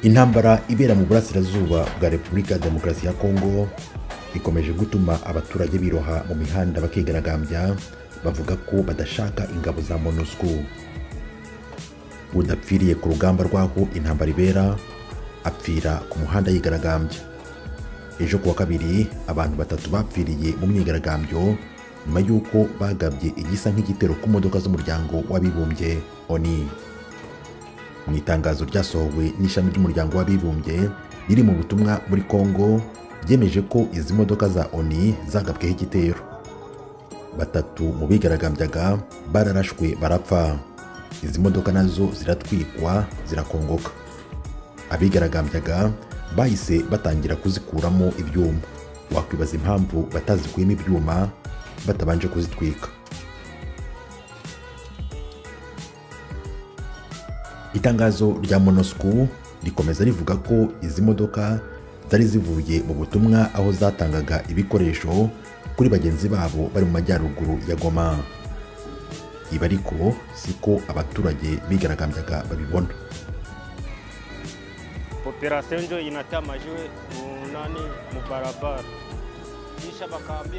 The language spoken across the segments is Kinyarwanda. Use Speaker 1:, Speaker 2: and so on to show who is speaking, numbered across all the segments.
Speaker 1: intambara ibera mu burasirazuba bwa repubulika ya demokarasi ya kongo ikomeje gutuma abaturage biroha mu mihanda bakigaragambya bavuga ko badashaka ingabo za monusco udapfiriye ku rugamba rw'aho intambara ibera apfira ku muhanda yigaragambya ejo ku wa kabiri abantu batatu bapfiriye mu myigaragambyo nyuma y'uko bagabye igisa nk'igitero ku modoka z'umuryango w'abibumbye oni mu itangazo ryasohowe n'ishami ry'umuryango w'abibumbye riri mu butumwa muri congo ryemeje ko izi modoka za oni zagabweho igitero batatu mu bigaragambyaga bararashwe barapfa izi modoka nazo ziratwikwa zirakongoka abigaragambyaga bahise batangira kuzikuramo ibyuma wakwibaza impamvu batazikuyemo ibyuma batabanje kuzitwika itangazo rya monosco rikomeza rivuga ko izi modoka zari zivuye mu butumwa aho zatangaga ibikoresho kuri bagenzi babo bari mu majyaruguru ya goma ibi ariko si ko abaturage bigaragambyaga babibona
Speaker 2: operasiyo njo inatamaje munani mu barabara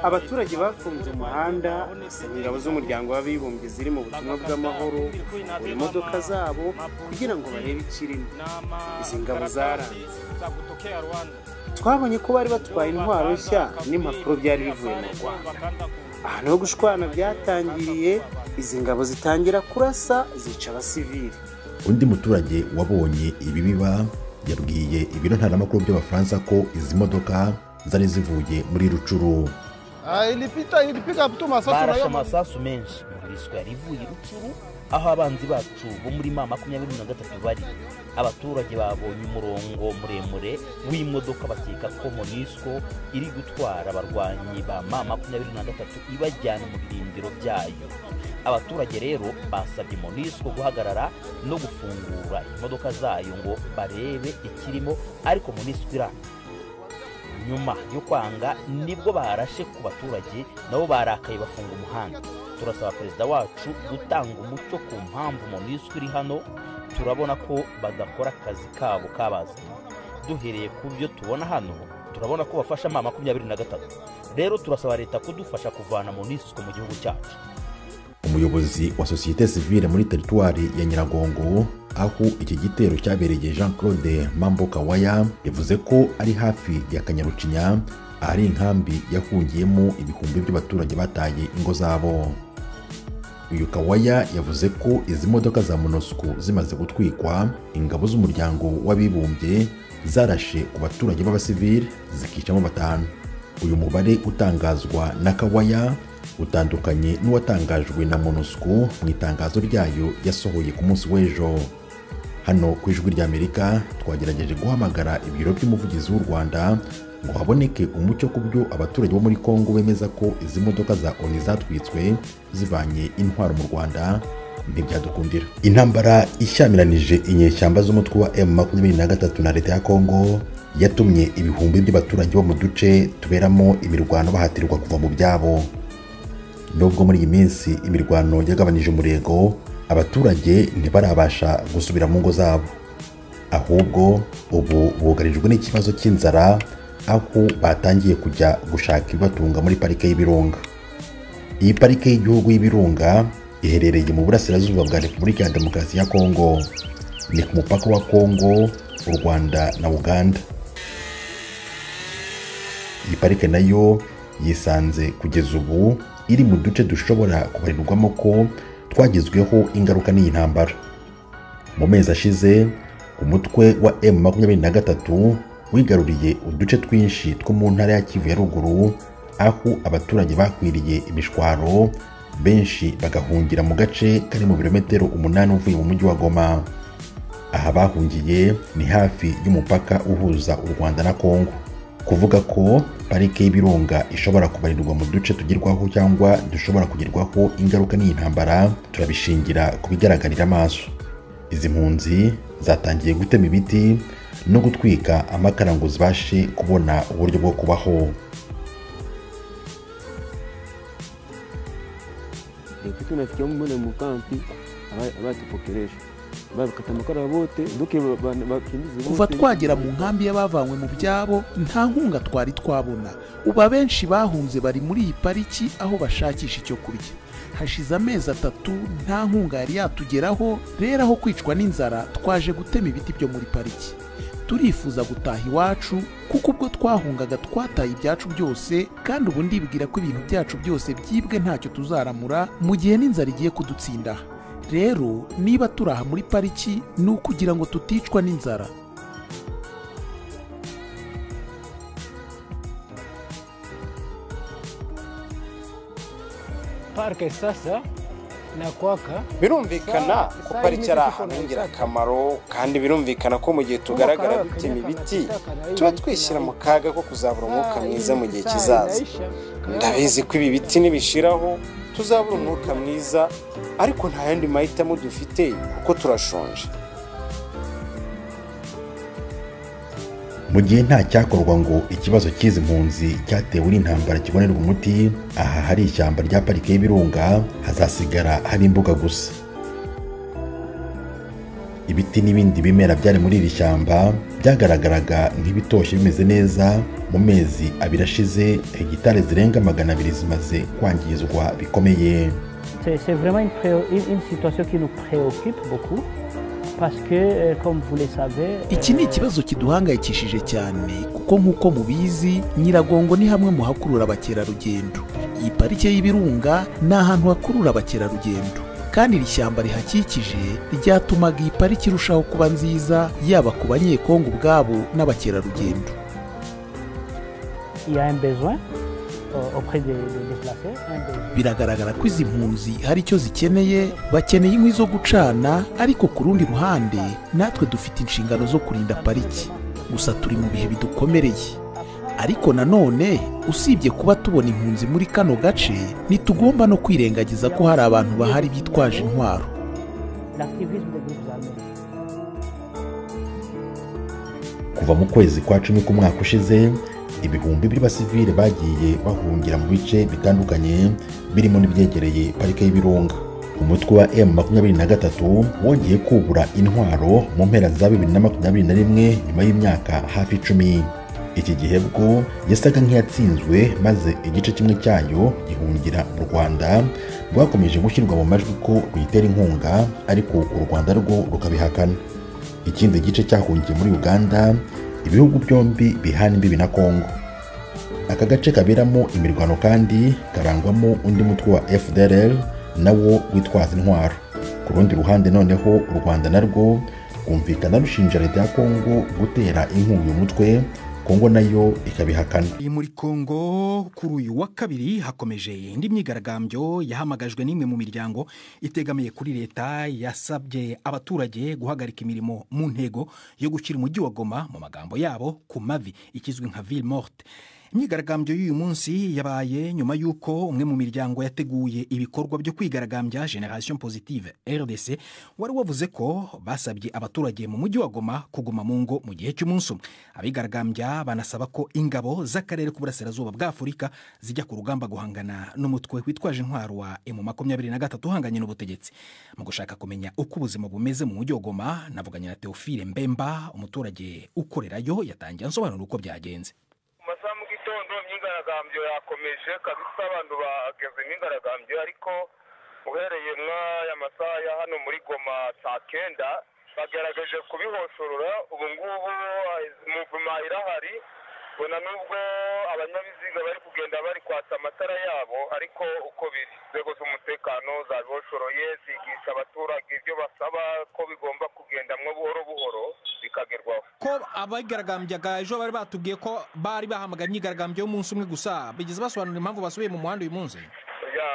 Speaker 3: abaturage bafunze umuhanda ni ingabo z'umuryango w'abibumbye ziri mu butumwa bw'amahoro mu modoka zabo kugira ngo barebe ikirimo izi ngabo zaranze twabonye ko bari batwaye intwaro nshya n'impapuro byari bivuye mu rwanda ahantu ho gushwana byatangiriye izi ngabo zitangira kurasa zica abasivili
Speaker 1: undi muturage wabonye ibi biba yabwiye ibiro ntaramakuru by'abafaransa ko izi modoka zari zivuye muri rucuru
Speaker 4: barashe amasasu menshi murwiswa yarivuye rucuru aho abanzi bacu bo muri ma makumyabiri na gatatu bari abaturage babonye umurongo muremure w'imodoka bakeka ko monisco iri gutwara abarwanyi ba ma makumyabiri na gatatu ibajyana mu birindiro byayo abaturage rero basabye monisco guhagarara no gufungura imodoka zayo ngo barebe ikirimo ariko monisco iranga nyuma yo kwanga nibwo barashe ku baturage nabo barakaye bafunga umuhanda turasaba perezida wacu gutanga umucyo ku mpamvu moniswi iri hano turabona ko badakora akazi kabo kabazanye duhereye ku byo tubona hano turabona ko bafasha ma makumyabiri na gatatu rero turasaba leta kudufasha kuvana moniswi mu gihugu cyacu
Speaker 1: umuyobozi wa sosiyete sivile muri teritwari ya nyiragongo aho iki gitero cyabereye jean claude mambo kawaya yavuze ko ari hafi ya kanyarucinya ahari inkambi yahungiyemo ibihumbi by'abaturage bataye ingo zabo uyu kawaya yavuze ko izi modoka za monosco zimaze gutwikwa ingabo z'umuryango w'abibumbye zarashe ku baturage b'abasivile zikicamo batanu uyu mubare utangazwa na kawaya utandukanye n'uwatangajwe na monusco mu itangazo ryayo yasohoye ku munsi w'ejo hano ku ijwi ry'amerika twagerageje guhamagara ibiro by'umuvugizi w'u rwanda ngo haboneke umucyo ku byo abaturage bo muri kongo bemeza ko izi modoka za oni zatwitswe zivanye intwaro mu rwanda ntibyadukundira intambara ishyamiranyije inyeshyamba z'umutwe wa M23 na leta ya kongo yatumye ibihumbi by'abaturage bo mu duce tuberamo imirwano bahatirwa kuva mu byabo nubwo muri iyi minsi imirwano yagabanije umurego abaturage ntibarabasha gusubira mu ngo zabo ahubwo ubu bugarijwe n'ikibazo cy'inzara aho batangiye kujya gushaka ibibatunga muri parike y'ibirunga iyi parike y'igihugu y'ibirunga iherereye mu burasirazuba bwa repubulika ya demokarasi ya kongo ni ku mupaka wa kongo u rwanda na uganda iyi parike nayo yisanze kugeza ubu iri mu duce dushobora kubarirwamo ko twagizweho ingaruka n'iyi ntambara mu mezi ashize umutwe wa M23 wigaruriye uduce twinshi two mu ntara ya Kivu ya ruguru aho abaturage bakwiriye imishwaro benshi bagahungira mu gace kari mu birometero umunani uvuye mu mujyi wa Goma aha bahungiye ni hafi y'umupaka uhuza u Rwanda na Kongo kuvuga ko parike y'ibirunga ishobora kubarirwa mu duce tugerwaho cyangwa dushobora kugerwaho ingaruka n'iyi ntambara turabishingira ku bigaragarira amaso izi mpunzi zatangiye gutema ibiti no gutwika amakara ngo zibashe kubona uburyo bwo kubaho
Speaker 5: tunasikia mbone mukampi abatupokelesha babikata amakara bote nduke bakimbize bote
Speaker 6: kuva twagera mu nkambi y'abavanywe mu byabo nta nkunga twari twabona ubu abenshi bahunze bari muri iyi pariki aho bashakisha icyo kurya hashize amezi atatu nta nkunga yari yatugeraho rero aho kwicwa n'inzara twaje gutema ibiti byo muri pariki turifuza gutaha iwacu kuko ubwo twahungaga twataye ibyacu byose kandi ubu ndibwira ko ibintu byacu byose byibwe ntacyo tuzaramura mu gihe n'inzara igiye kudutsinda rero niba turi aha muri pariki ni ukugira ngo tuticwa n'inzara
Speaker 7: parike sasa nakwaka
Speaker 3: birumvikana ko pariki ari ahantu h'ingirakamaro kandi birumvikana ko mu gihe tugaragara dutema ibiti tuba twishyira mu kaga ko kuzabura umwuka mwiza mu gihe kizaza ndabizi ko ibi biti nibishiraho tuzabura umwuka mwiza ariko nta yandi mahitamo dufite kuko turashonje
Speaker 1: mu gihe nta cyakorwa ngo ikibazo cy'izi mpunzi cyatewe n'intambara kibonerwa umuti aha hari ishyamba rya parike y'ibirunga hazasigara hari imbuga gusa ibiti n'ibindi bimera byari muri iri shyamba byagaragaraga nk'ibitoshye bimeze neza mu mezi abiri ashize hegitari zirenga magana abiri zimaze kwangizwa bikomeye
Speaker 7: C'est c'est vraiment une, pré- une- une situation qui nous préoccupe beaucoup parce que, euh, comme vous le savez,
Speaker 6: iki ni
Speaker 7: euh,
Speaker 6: ikibazo kiduhangayikishije cyane kuko nk'uko mubizi nyiragongo ni hamwe mu hakurura abakerarugendo iyi parike y'ibirunga ni ahantu hakurura abakerarugendo kandi iri shyamba rihakikije ryatumaga iyi pariki irushaho kuba nziza yaba ku banyekongo ubwabo n'abakerarugendo
Speaker 7: il y a un besoin euh, auprès des, des déplacés. un besoin.
Speaker 6: biragaragara ko izi mpunzi hari icyo zikeneye bakeneye inkwi zo gucana ariko ku rundi ruhande natwe dufite inshingano zo kurinda pariki gusa turi mu bihe bidukomereye ariko nanone usibye kuba tubona impunzi muri kano gace ntitugomba no kwirengagiza ko hari abantu bahari bitwaje intwaro
Speaker 7: L'activisme des groupes armés.
Speaker 1: kuva mu kwezi kwa cumi k'umwaka ushize ibihumbi by'abasivile bagiye bahungira mu bice bitandukanye birimo n'ibyegereye parike y'ibirunga umutwe wa M23 wongeye kubura intwaro mu mpera za 2021 nyuma y'imyaka hafi icumi iki gihe bwo yasaga nk'iyatsinzwe maze igice kimwe cyayo gihungira mu Rwanda rwakomeje gushyirwa mu majwi ko ruyitera inkunga ariko u Rwanda rwo rukabihakana ikindi gice cyahungiye muri uganda ibihugu byombi bihana imbibi na kongo aka gace kaberamo imirwano kandi karangwamo undi mutwe wa fdrl nawo witwaza intwaro ku rundi ruhande noneho u rwanda narwo rwumvikana rushinja leta ya kongo gutera inkunga uyu mutwe kongo nayo ikabihakana
Speaker 8: Iyi muri Kongo kuri uyu wa kabiri hakomeje indi myigaragambyo yahamagajwe n'imwe mu miryango itegamiye kuri leta yasabye abaturage guhagarika imirimo mu ntego yo gushyira umujyi wa Goma mu magambo yabo ku mavi ikizwi nka ville morte imyigaragambyo y'uyu munsi yabaye nyuma y'uko umwe mu miryango yateguye ibikorwa byo kwigaragambya generation positive rdc wari wavuze ko basabye abaturage mu mujyi wa goma kuguma mu ngo mu gihe cy'umunsi umwe abigaragambya banasaba ko ingabo z'akarere k'uburasirazuba bwa afurika zijya ku rugamba guhangana n'umutwe witwaje intwaro wa emu makumyabiri na gatatu uhanganye n'ubutegetsi mu gushaka kumenya uko ubuzima bumeze mu mujyi wa goma navuganye na teofile mbemba umuturage ukorerayo yatangiye ansobanura uko byagenze
Speaker 9: mu masaha mu gitondo imyigaragambyo yakomeje kabisa abantu bageze imyigaragambyo ariko uhereye mw'aya masaha ya hano muri goma saa kenda bagerageje kubihosorora ubu ngubu muvuma irahari ubona n'ubwo abanyabiziga bari kugenda bari kwatsa amatara yabo ariko uko biri inzego z'umutekano zabihoshoroye zigisha abaturage ibyo basaba ko bigomba kugendamwo buhoro buhoro bikagerwaho
Speaker 8: ko abigaragambyaga ejo bari batubwiye ko bari bahamagaye imyigaragambyo y'umunsi umwe gusa bigeze basobanura impamvu basubiye mu muhanda uyu munsi
Speaker 9: ya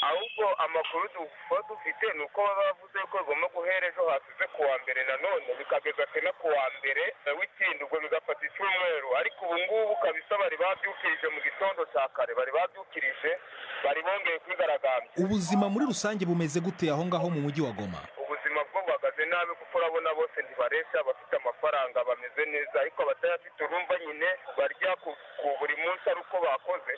Speaker 9: ahubwo amakuru tuba dufite ni uko baba bavuze ko bigomba guhera ejo hasize ku wa mbere nanone bikageza sena ku wa mbere w'ikindi ubwo bigafata icyumweru ariko ubu ngubu kabisa bari babyukirije mu gitondo cya kare bari babyukirije bari bongeye kwigaragambya
Speaker 8: ubuzima muri rusange bumeze gute aho ngaho mu mujyi wa goma
Speaker 9: ubuzima bwo buhagaze nabi kuko urabona bose ntibareshya abafite amafaranga bameze neza ariko abatayafite urumva nyine barya ku ku buri munsi ari uko bakoze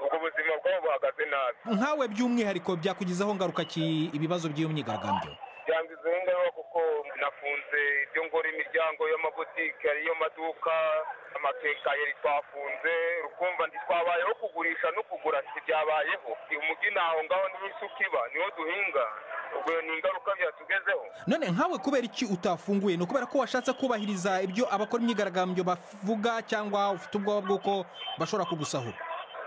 Speaker 9: ubwo buzima bwabo buhagaze nabi
Speaker 8: nkawe by'umwihariko byakugizeho ngaruka ki ibibazo by'iyo myigaragambyo
Speaker 9: byangiza nakoze nk'ingaruka kuko nafunze ibyo ngora imiryango y'amabutike ariyo maduka amakekayeri twafunze rukumva ntitwabayeho kugurisha no kugura ntibyabayeho umujyi naho ngaho niho isuka iba niho duhinga ubwo ni ingaruka byatugezeho
Speaker 8: none nkawe kubera iki utafunguye ni ukubera ko washatse kubahiriza ibyo abakora imyigaragambyo bavuga cyangwa ufite ubwoba bw'uko bashobora kugusahura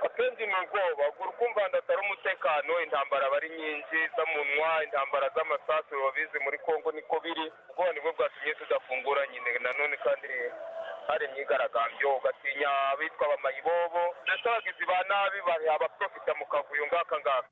Speaker 9: akenshi ni ubwoba ugura ukumva ndatari umutekano intambara aba ari nyinshi z'amunwa intambara z'amasasu babizi muri congo niko biri ubwoba nibwo bwatumye tudafungura nyine nanone kandi hari imyigaragambyo ugatinya abitwa abamayibobo ndetse abagizi ba nabi bari abaprofita mu kavuyo ngaka ngaka